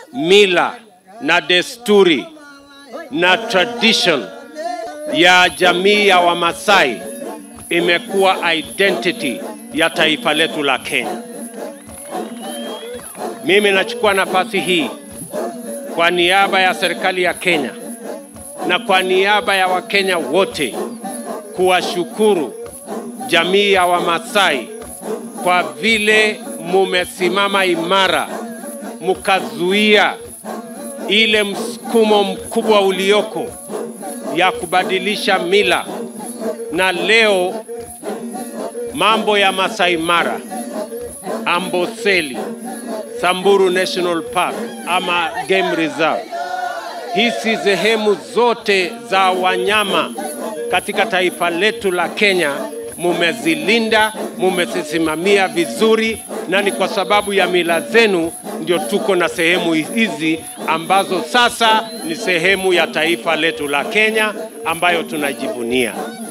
mila na desturi na tradition ya jamii ya Wamasai imekuwa identity ya taifa letu la Kenya. Mimi nachukua nafasi hii kwa niaba ya serikali ya Kenya na kwa niaba ya Wakenya wote kuwashukuru jamii ya Wamasai kwa vile mumesimama imara, mkazuia ile msukumo mkubwa ulioko ya kubadilisha mila, na leo mambo ya Masai Mara, Amboseli, Samburu National Park ama Game Reserve, hizi sehemu zote za wanyama katika taifa letu la Kenya mumezilinda, mumezisimamia vizuri, na ni kwa sababu ya mila zenu ndio tuko na sehemu hizi ambazo sasa ni sehemu ya taifa letu la Kenya ambayo tunajivunia.